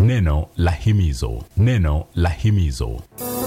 neno la himizo neno la himizo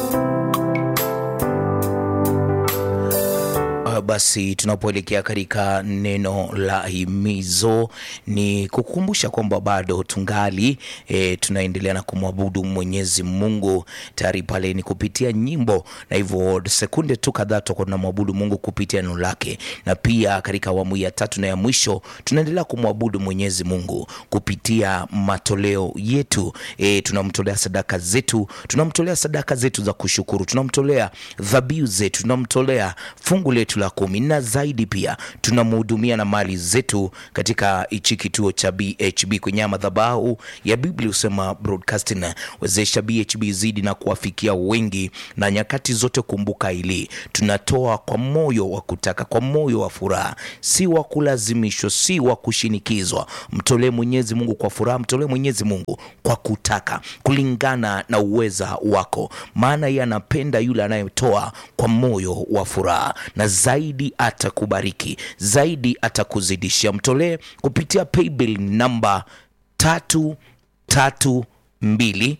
basi tunapoelekea katika neno la himizo ni kukumbusha kwamba bado tungali e, tunaendelea na kumwabudu mwenyezi mungu tayari pale ni kupitia nyimbo na hivyo sekunde tu kadhaa tutakuwa tunamwabudu mungu kupitia neno lake na pia katika awamu ya tatu na ya mwisho tunaendelea kumwabudu mwenyezi mungu kupitia matoleo yetu e, tunamtolea sadaka zetu tunamtolea sadaka zetu za kushukuru tunamtolea dhabihu zetu tunamtolea fungu letu la kumi na zaidi pia tunamhudumia na mali zetu katika hichi kituo cha bhb kwenye madhabahu ya biblia husema broadcasting wezesha bhb zidi na kuwafikia wengi na nyakati zote kumbuka hili tunatoa kwa moyo wa kutaka kwa moyo wa furaha si wa kulazimishwa si wa kushinikizwa mtolee mwenyezi mungu kwa furaha mtolee mwenyezi mungu kwa kutaka kulingana na uweza wako maana yeye anapenda yule anayetoa kwa moyo wa furaha na zaidi atakubariki zaidi atakuzidishia mtolee kupitia paybill namba tatu tatu mbili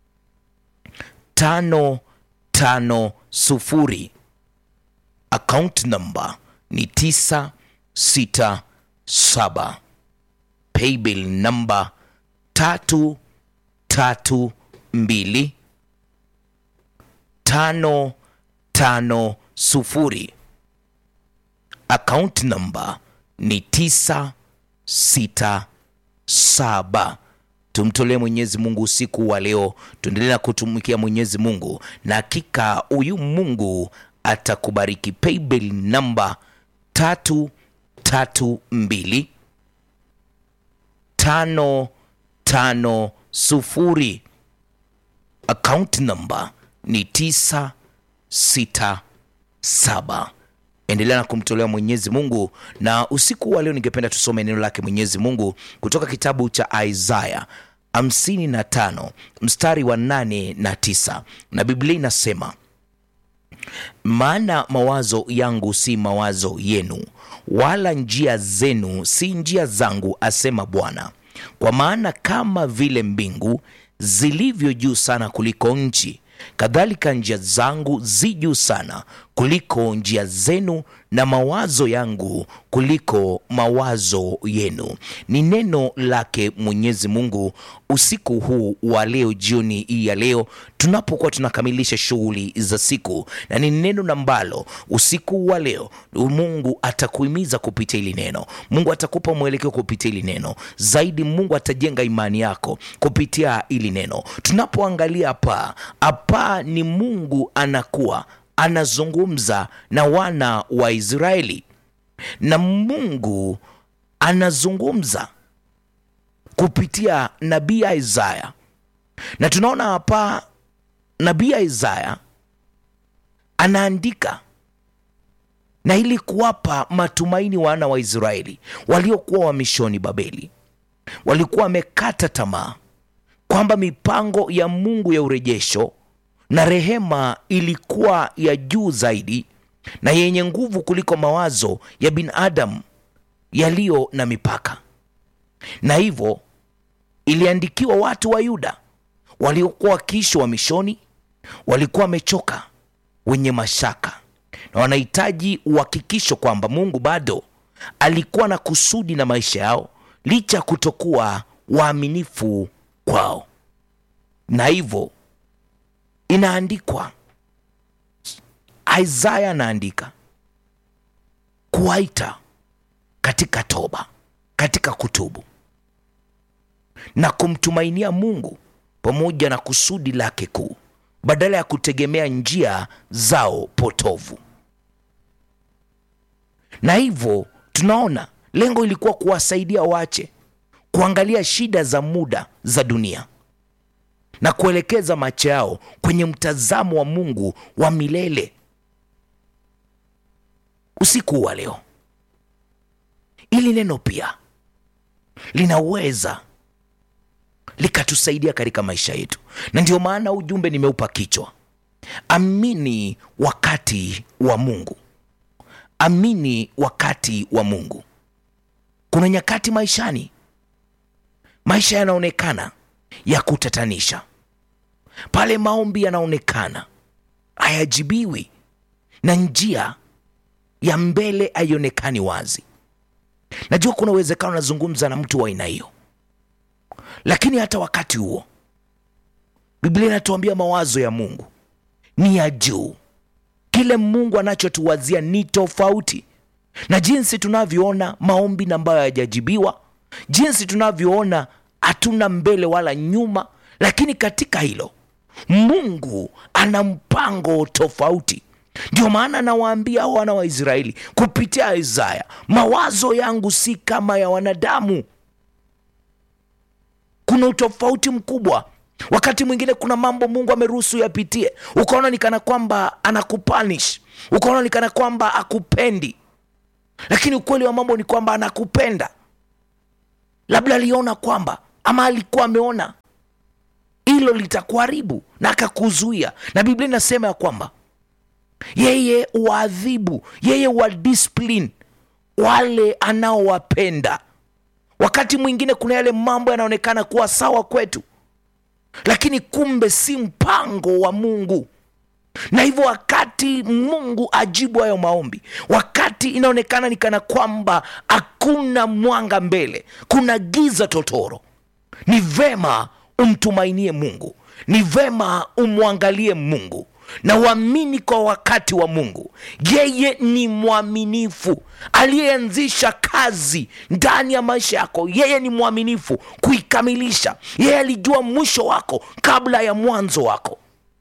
tano tano sufuri account namba ni tisa sita saba paybill namba tatu tatu mbili tano tano sufuri account namba ni tisa sita saba tumtolee mwenyezi mungu usiku wa leo tuendelee na kutumikia mwenyezi mungu na hakika huyu mungu atakubariki paybill namba tatu tatu mbili tano tano sufuri account namba ni tisa sita saba endelea na kumtolea mwenyezi mungu na usiku wa leo ningependa tusome neno lake mwenyezi mungu kutoka kitabu cha isaya hamsini na tano mstari wa nane na tisa na biblia inasema maana mawazo yangu si mawazo yenu wala njia zenu si njia zangu asema bwana kwa maana kama vile mbingu zilivyo juu sana kuliko nchi kadhalika njia zangu zi juu sana kuliko njia zenu na mawazo yangu kuliko mawazo yenu ni neno lake mwenyezi mungu usiku huu wa leo jioni hii ya leo tunapokuwa tunakamilisha shughuli za siku na ni neno ambalo usiku wa leo mungu atakuhimiza kupitia hili neno mungu atakupa mwelekeo kupitia hili neno zaidi mungu atajenga imani yako kupitia hili neno tunapoangalia hapa hapa ni mungu anakuwa anazungumza na wana wa israeli na mungu anazungumza kupitia nabii isaya na tunaona hapa nabii isaya anaandika na ili kuwapa matumaini wana wa israeli waliokuwa wamishoni babeli walikuwa wamekata tamaa kwamba mipango ya mungu ya urejesho na rehema ilikuwa ya juu zaidi na yenye nguvu kuliko mawazo ya binadamu yaliyo na mipaka na hivyo iliandikiwa watu wa yuda waliokuwa wakiishi wa mishoni walikuwa wamechoka wenye mashaka na wanahitaji uhakikisho kwamba mungu bado alikuwa na kusudi na maisha yao licha ya kutokuwa waaminifu kwao na hivyo inaandikwa isaya anaandika kuwaita katika toba katika kutubu na kumtumainia mungu pamoja na kusudi lake kuu badala ya kutegemea njia zao potovu na hivyo tunaona lengo ilikuwa kuwasaidia wache kuangalia shida za muda za dunia na kuelekeza macho yao kwenye mtazamo wa mungu wa milele usiku wa leo ili neno pia linaweza likatusaidia katika maisha yetu na ndio maana ujumbe nimeupa kichwa amini wakati wa mungu amini wakati wa mungu kuna nyakati maishani maisha yanaonekana ya kutatanisha, pale maombi yanaonekana hayajibiwi na njia ya mbele haionekani wazi. Najua kuna uwezekano nazungumza na mtu wa aina hiyo, lakini hata wakati huo Biblia inatuambia mawazo ya Mungu ni ya juu. Kile Mungu anachotuwazia ni tofauti na jinsi tunavyoona maombi na ambayo hayajajibiwa, jinsi tunavyoona hatuna mbele wala nyuma. Lakini katika hilo Mungu ana mpango tofauti. Ndio maana nawaambia wana wa Israeli kupitia Isaya, mawazo yangu si kama ya wanadamu. Kuna utofauti mkubwa. Wakati mwingine kuna mambo Mungu ameruhusu yapitie, ukaona ni kana kwamba anakupanish, ukaona ni kana kwamba akupendi, lakini ukweli wa mambo ni kwamba anakupenda. Labda aliona kwamba ama alikuwa ameona hilo litakuharibu na akakuzuia, na Biblia inasema ya kwamba yeye waadhibu, yeye wa discipline wale anaowapenda. Wakati mwingine kuna yale mambo yanaonekana kuwa sawa kwetu, lakini kumbe si mpango wa Mungu. Na hivyo wakati Mungu ajibu hayo maombi, wakati inaonekana ni kana kwamba hakuna mwanga mbele, kuna giza totoro, ni vema umtumainie Mungu, ni vema umwangalie Mungu na uamini kwa wakati wa Mungu. Yeye ni mwaminifu, aliyeanzisha kazi ndani ya maisha yako. Yeye ni mwaminifu kuikamilisha. Yeye alijua mwisho wako kabla ya mwanzo wako.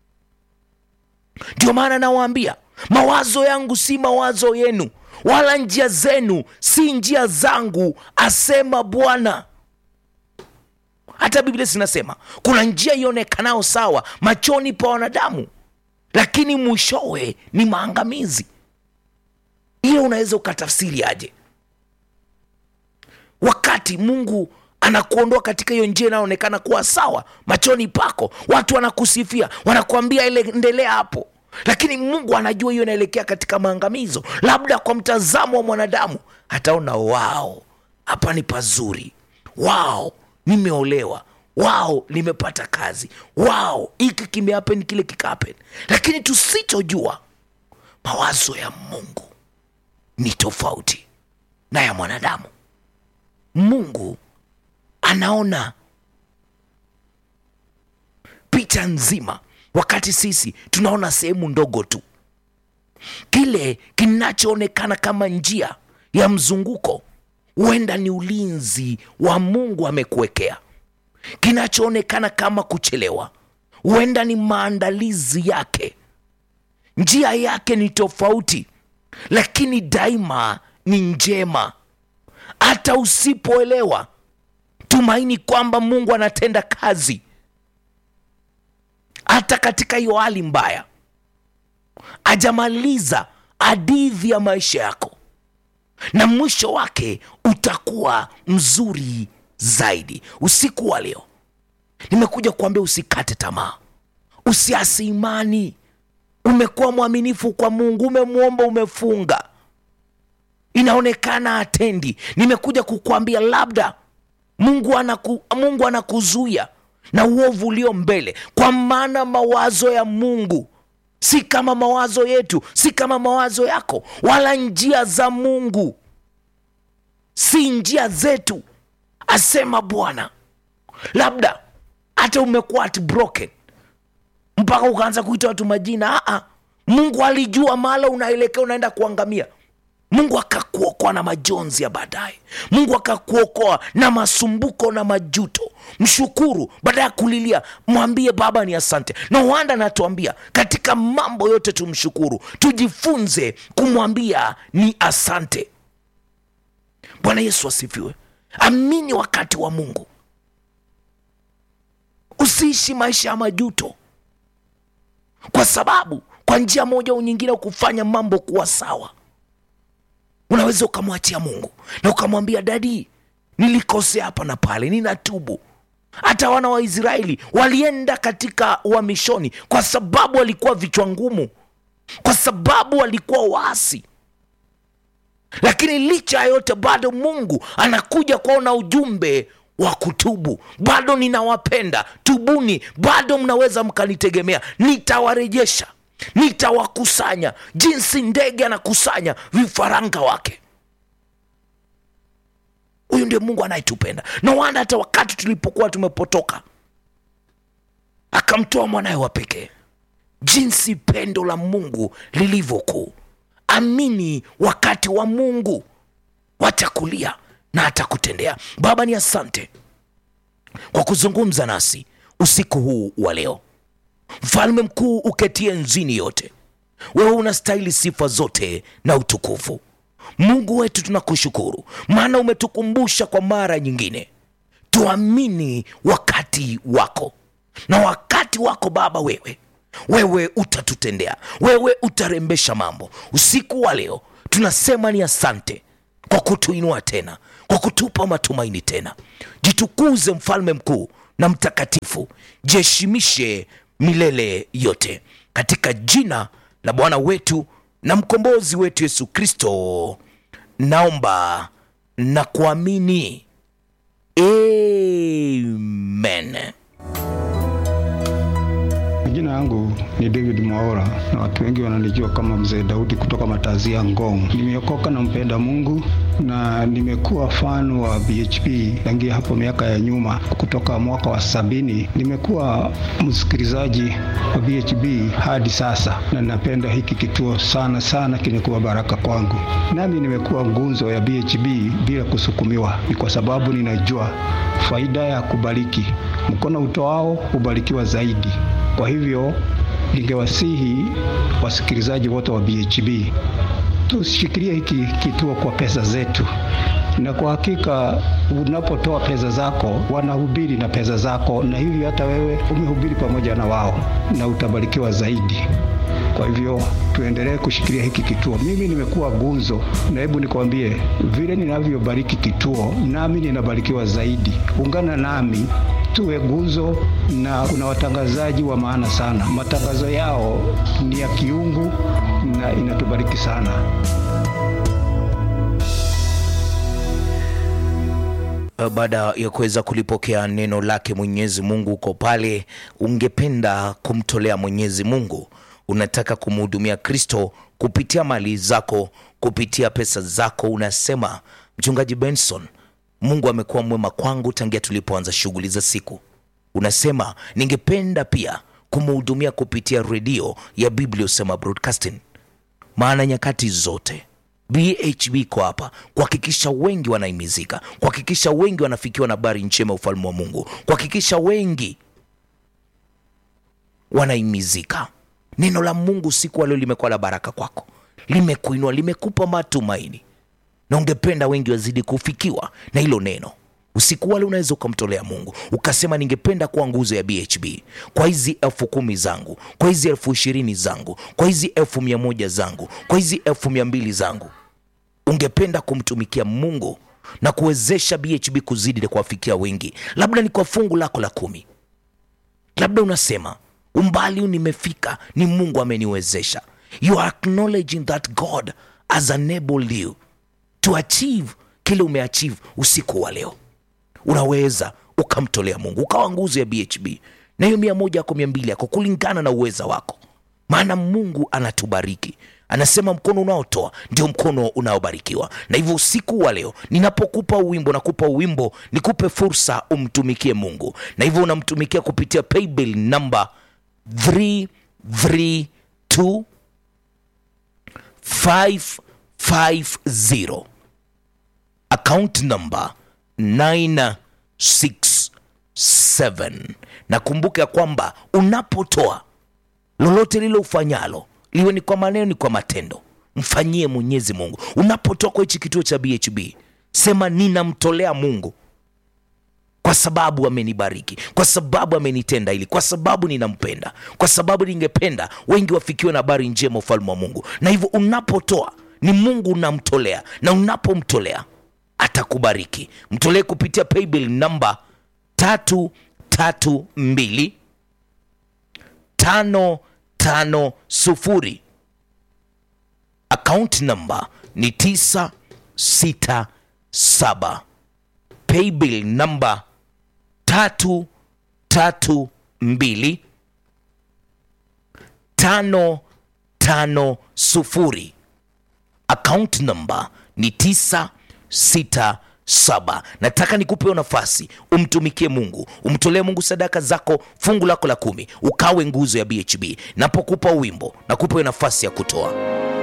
Ndio maana nawaambia, mawazo yangu si mawazo yenu, wala njia zenu si njia zangu, asema Bwana. Hata Biblia zinasema kuna njia ionekanayo sawa machoni pa wanadamu lakini mwishowe ni maangamizi. Hiyo unaweza ukatafsiri aje? Wakati Mungu anakuondoa katika hiyo njia inayoonekana kuwa sawa machoni pako, watu wanakusifia, wanakuambia ile endelea hapo, lakini Mungu anajua hiyo inaelekea katika maangamizo. Labda kwa mtazamo wa mwanadamu ataona wao, hapa ni pazuri, wao nimeolewa wao nimepata kazi, wao hiki kimehapen, kile kikahapen. Lakini tusichojua mawazo ya Mungu ni tofauti na ya mwanadamu. Mungu anaona picha nzima, wakati sisi tunaona sehemu ndogo tu. Kile kinachoonekana kama njia ya mzunguko huenda ni ulinzi wa Mungu amekuwekea kinachoonekana kama kuchelewa huenda ni maandalizi yake. Njia yake ni tofauti, lakini daima ni njema. Hata usipoelewa, tumaini kwamba Mungu anatenda kazi hata katika hiyo hali mbaya. Ajamaliza hadithi ya maisha yako, na mwisho wake utakuwa mzuri zaidi. Usiku wa leo nimekuja kuambia usikate tamaa, usiasi imani. Umekuwa mwaminifu kwa Mungu, umemwomba, umefunga, inaonekana atendi. Nimekuja kukuambia labda Mungu anaku, Mungu anakuzuia na uovu ulio mbele, kwa maana mawazo ya Mungu si kama mawazo yetu, si kama mawazo yako, wala njia za Mungu si njia zetu asema Bwana. Labda hata umekuwa at broken mpaka ukaanza kuita watu majina. Aa, Mungu alijua mahala unaelekea, unaenda kuangamia. Mungu akakuokoa na majonzi ya baadaye. Mungu akakuokoa na masumbuko na majuto. Mshukuru baada ya kulilia, mwambie Baba ni asante. Na wanda anatuambia katika mambo yote tumshukuru, tujifunze kumwambia ni asante. Bwana Yesu asifiwe. Amini wakati wa Mungu, usiishi maisha ya majuto, kwa sababu kwa njia moja au nyingine kufanya mambo kuwa sawa. Unaweza ukamwachia Mungu na ukamwambia, dadi, nilikosea hapa na pale, ninatubu. Hata wana wa Israeli walienda katika uhamishoni kwa sababu walikuwa vichwa ngumu, kwa sababu walikuwa waasi lakini licha ya yote bado Mungu anakuja kwao na ujumbe wa kutubu bado ninawapenda tubuni bado mnaweza mkanitegemea nitawarejesha nitawakusanya jinsi ndege anakusanya vifaranga wake huyu ndio mungu anayetupenda na wanda hata wakati tulipokuwa tumepotoka akamtoa mwanaye wa pekee jinsi pendo la mungu lilivyokuu amini wakati wa mungu watakulia na atakutendea baba ni asante kwa kuzungumza nasi usiku huu wa leo mfalme mkuu uketie nzini yote wewe unastahili sifa zote na utukufu mungu wetu tunakushukuru maana umetukumbusha kwa mara nyingine tuamini wakati wako na wakati wako baba wewe wewe utatutendea wewe utarembesha mambo usiku wa leo tunasema ni asante kwa kutuinua tena kwa kutupa matumaini tena jitukuze mfalme mkuu na mtakatifu jiheshimishe milele yote katika jina la bwana wetu na mkombozi wetu yesu kristo naomba na kuamini amen Jina yangu ni David Mwaora na watu wengi wananijua kama Mzee Daudi kutoka Matazia Ngong. Nimeokoka na mpenda Mungu na nimekuwa fan wa BHP tangia hapo miaka ya nyuma, kutoka mwaka wa sabini. Nimekuwa msikilizaji wa BHP hadi sasa, na napenda hiki kituo sana sana, kimekuwa baraka kwangu. Nami nimekuwa ngunzo ya BHP bila kusukumiwa, ni kwa sababu ninajua faida ya kubariki. Mkono utoao hubarikiwa zaidi. Kwa hivyo ningewasihi wasikilizaji wote wa BHB tushikilie hiki kituo kwa pesa zetu, na kwa hakika unapotoa pesa zako wanahubiri na pesa zako, na hivyo hata wewe umehubiri pamoja na wao na utabarikiwa zaidi. Kwa hivyo tuendelee kushikilia hiki kituo. Mimi nimekuwa gunzo, na hebu nikwambie, vile ninavyobariki kituo, nami ninabarikiwa zaidi. Ungana nami tuwe gunzo, na kuna watangazaji wa maana sana. Matangazo yao ni ya kiungu na inatubariki sana. baada ya kuweza kulipokea neno lake mwenyezi mungu uko pale ungependa kumtolea mwenyezi mungu unataka kumhudumia kristo kupitia mali zako kupitia pesa zako unasema mchungaji benson mungu amekuwa mwema kwangu tangia tulipoanza shughuli za siku unasema ningependa pia kumhudumia kupitia redio ya bibliosema broadcasting maana nyakati zote bhb iko hapa kuhakikisha wengi wanaimizika kuhakikisha wengi wanafikiwa na habari njema ya ufalme wa mungu kuhakikisha wengi wanaimizika neno la mungu siku wa leo limekuwa la baraka kwako limekuinua limekupa matumaini na ungependa wengi wazidi kufikiwa na hilo neno usiku wale unaweza ukamtolea mungu ukasema ningependa kuwa nguzo ya bhb kwa hizi elfu kumi zangu kwa hizi elfu ishirini zangu kwa hizi elfu mia moja zangu kwa hizi elfu mia mbili zangu ungependa kumtumikia mungu na kuwezesha bhb kuzidi na kuwafikia wengi labda ni kwa fungu lako la kumi labda unasema umbali huu nimefika ni mungu ameniwezesha you are acknowledging that god has enabled you to achieve kile umeachieve usiku wa leo unaweza ukamtolea mungu ukawa nguzo ya bhb na hiyo mia moja yako mia mbili yako kulingana na uweza wako maana mungu anatubariki anasema mkono unaotoa ndio mkono unaobarikiwa na hivyo usiku wa leo ninapokupa uwimbo nakupa uwimbo nikupe fursa umtumikie mungu na hivyo unamtumikia kupitia paybill namba 332 550 account number 967 na kumbuka ya kwamba unapotoa lolote lile ufanyalo liwe ni kwa maneno ni kwa matendo mfanyie mwenyezi mungu unapotoa kwa hichi kituo cha bhb sema ninamtolea mungu kwa sababu amenibariki kwa sababu amenitenda hili kwa sababu ninampenda kwa sababu ningependa wengi wafikiwe na habari njema ufalme wa mungu na hivyo unapotoa ni mungu unamtolea na unapomtolea atakubariki mtolee kupitia paybill namba tatu tatu mbili tano tano sufuri akaunti namba ni tisa sita saba paybill namba tatu tatu mbili tano tano sufuri account number ni tisa sita saba nataka nikupe hiyo nafasi umtumikie mungu umtolee mungu sadaka zako fungu lako la kumi ukawe nguzo ya bhb napokupa wimbo nakupa hiyo nafasi ya kutoa